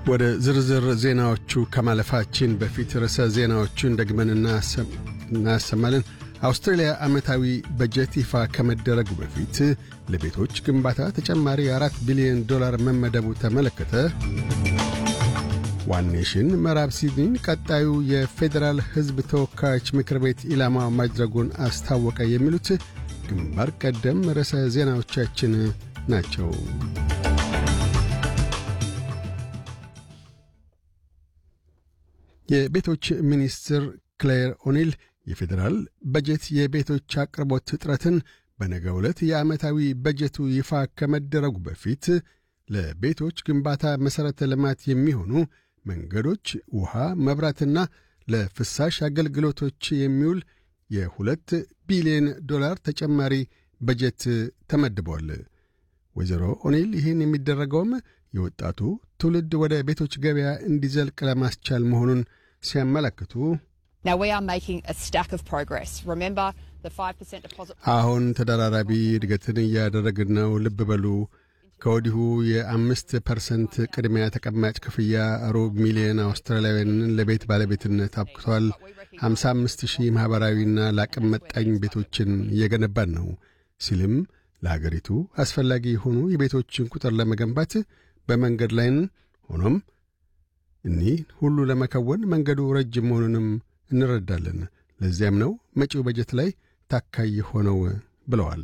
ወደ ዝርዝር ዜናዎቹ ከማለፋችን በፊት ርዕሰ ዜናዎቹን ደግመን እናሰማለን። አውስትራሊያ ዓመታዊ በጀት ይፋ ከመደረጉ በፊት ለቤቶች ግንባታ ተጨማሪ አራት ቢሊዮን ዶላር መመደቡ ተመለከተ። ዋን ኔሽን ምዕራብ ሲድኒን ቀጣዩ የፌዴራል ሕዝብ ተወካዮች ምክር ቤት ኢላማ ማድረጉን አስታወቀ። የሚሉት ግንባር ቀደም ርዕሰ ዜናዎቻችን ናቸው። የቤቶች ሚኒስትር ክሌር ኦኒል የፌዴራል በጀት የቤቶች አቅርቦት እጥረትን በነገው ዕለት የዓመታዊ በጀቱ ይፋ ከመደረጉ በፊት ለቤቶች ግንባታ መሠረተ ልማት የሚሆኑ መንገዶች፣ ውሃ፣ መብራትና ለፍሳሽ አገልግሎቶች የሚውል የሁለት ቢሊዮን ዶላር ተጨማሪ በጀት ተመድቧል። ወይዘሮ ኦኒል ይህን የሚደረገውም የወጣቱ ትውልድ ወደ ቤቶች ገበያ እንዲዘልቅ ለማስቻል መሆኑን ሲያመለክቱ አሁን ተደራራቢ እድገትን እያደረግን ነው። ልብ በሉ ከወዲሁ የአምስት ፐርሰንት ቅድሚያ ተቀማጭ ክፍያ ሩብ ሚሊዮን አውስትራሊያውያንን ለቤት ባለቤትነት አብቅቷል። 55 ሺህ ማኅበራዊና ለአቅም መጣኝ ቤቶችን እየገነባን ነው ሲልም ለሀገሪቱ አስፈላጊ የሆኑ የቤቶችን ቁጥር ለመገንባት በመንገድ ላይን ሆኖም እኒህ ሁሉ ለመከወን መንገዱ ረጅም መሆኑንም እንረዳለን። ለዚያም ነው መጪው በጀት ላይ ታካይ ሆነው ብለዋል።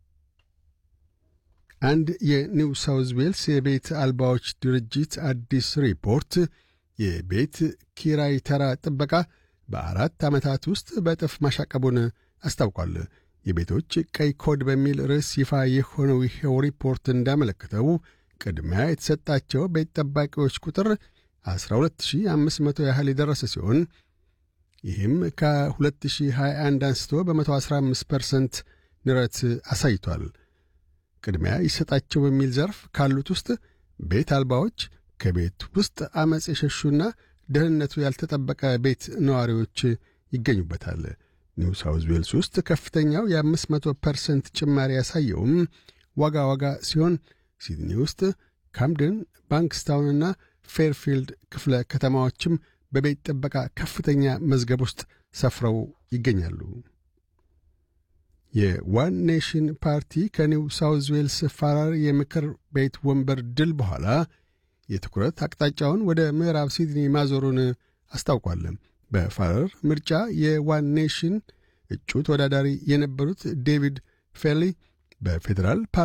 አንድ የኒው ሳውዝ ዌልስ የቤት አልባዎች ድርጅት አዲስ ሪፖርት የቤት ኪራይ ተራ ጥበቃ በአራት ዓመታት ውስጥ በእጥፍ ማሻቀቡን አስታውቋል። የቤቶች ቀይ ኮድ በሚል ርዕስ ይፋ የሆነው ይኸው ሪፖርት እንዳመለከተው ቅድሚያ የተሰጣቸው ቤት ጠባቂዎች ቁጥር 12500 ያህል የደረሰ ሲሆን ይህም ከ2021 አንስቶ በ115 ፐርሰንት ንረት አሳይቷል። ቅድሚያ ይሰጣቸው በሚል ዘርፍ ካሉት ውስጥ ቤት አልባዎች፣ ከቤት ውስጥ ዐመፅ የሸሹና ደህንነቱ ያልተጠበቀ ቤት ነዋሪዎች ይገኙበታል። ኒው ሳውዝ ዌልስ ውስጥ ከፍተኛው የ500 ፐርሰንት ጭማሪ ያሳየውም ዋጋ ዋጋ ሲሆን ሲድኒ ውስጥ ካምደን፣ ባንክስታውንና ፌርፊልድ ክፍለ ከተማዎችም በቤት ጥበቃ ከፍተኛ መዝገብ ውስጥ ሰፍረው ይገኛሉ። የዋን ኔሽን ፓርቲ ከኒው ሳውዝ ዌልስ ፋራር የምክር ቤት ወንበር ድል በኋላ የትኩረት አቅጣጫውን ወደ ምዕራብ ሲድኒ ማዞሩን አስታውቋል። በፋረር ምርጫ የዋን ኔሽን እጩ ተወዳዳሪ የነበሩት ዴቪድ ፌሊ በፌዴራል